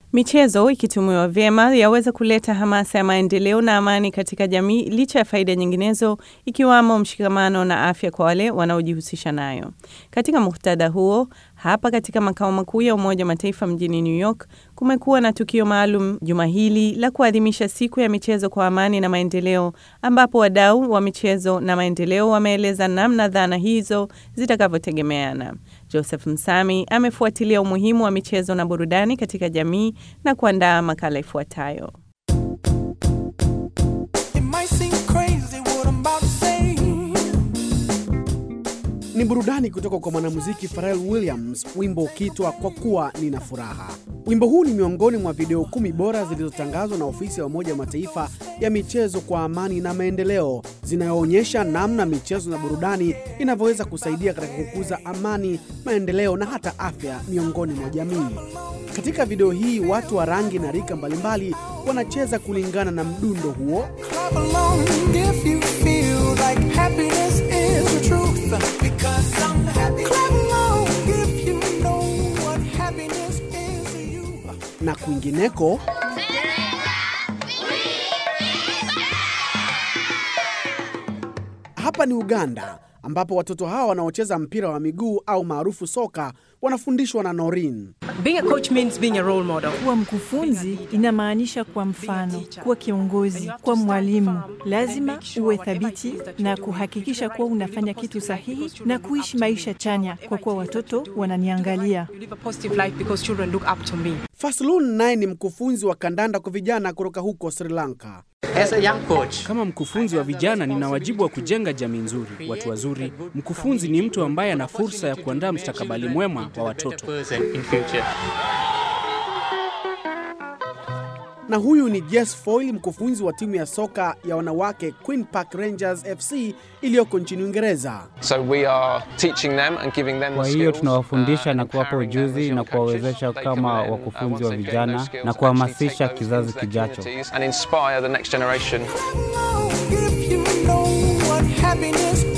Michezo ikitumiwa vyema yaweza kuleta hamasa ya maendeleo na amani katika jamii licha ya faida nyinginezo ikiwamo mshikamano na afya kwa wale wanaojihusisha nayo. Katika muktadha huo, hapa katika makao makuu ya Umoja wa Mataifa mjini New York kumekuwa na tukio maalum juma hili la kuadhimisha siku ya michezo kwa amani na maendeleo, ambapo wadau wa michezo na maendeleo wameeleza namna dhana hizo zitakavyotegemeana. Joseph Msami amefuatilia umuhimu wa michezo na burudani katika jamii na kuandaa makala ifuatayo. Ni burudani kutoka kwa mwanamuziki Pharrell Williams, wimbo ukiitwa kwa kuwa nina furaha. Wimbo huu ni miongoni mwa video kumi bora zilizotangazwa na ofisi ya Umoja wa Mataifa ya michezo kwa amani na maendeleo, zinayoonyesha namna michezo na burudani inavyoweza kusaidia katika kukuza amani, maendeleo na hata afya miongoni mwa jamii. Katika video hii watu wa rangi na rika mbalimbali wanacheza kulingana na mdundo huo. na kwingineko. Hapa ni Uganda ambapo watoto hawa wanaocheza mpira wa miguu au maarufu soka wanafundishwa na Norin. Being a coach means being a role model. Kuwa mkufunzi inamaanisha kuwa mfano, kuwa kiongozi, kuwa mwalimu. Lazima uwe thabiti na kuhakikisha kuwa unafanya kitu sahihi na kuishi maisha chanya, kwa kuwa watoto wananiangalia. You live a positive life because children look up to me. Faslun naye ni mkufunzi wa kandanda kwa vijana kutoka huko Sri Lanka. As a young coach, Kama mkufunzi wa vijana, nina wajibu wa kujenga jamii nzuri, watu wazuri. Mkufunzi ni mtu ambaye ana fursa ya kuandaa mustakabali mwema wa watoto. person in future. Na huyu ni Jess Foyle, mkufunzi wa timu ya soka ya wanawake Queen Park Rangers FC iliyoko nchini Uingereza. So we are teaching them and giving them Kwa the hiyo skills, tunawafundisha uh, na and kuwapa empowering them as ujuzi young na kuwawezesha coaches. They kama come in, uh, wakufunzi once wa they've gained those vijana skills, na actually kuhamasisha take those kizazi into their kijacho. communities And inspire the next generation. If you know what happiness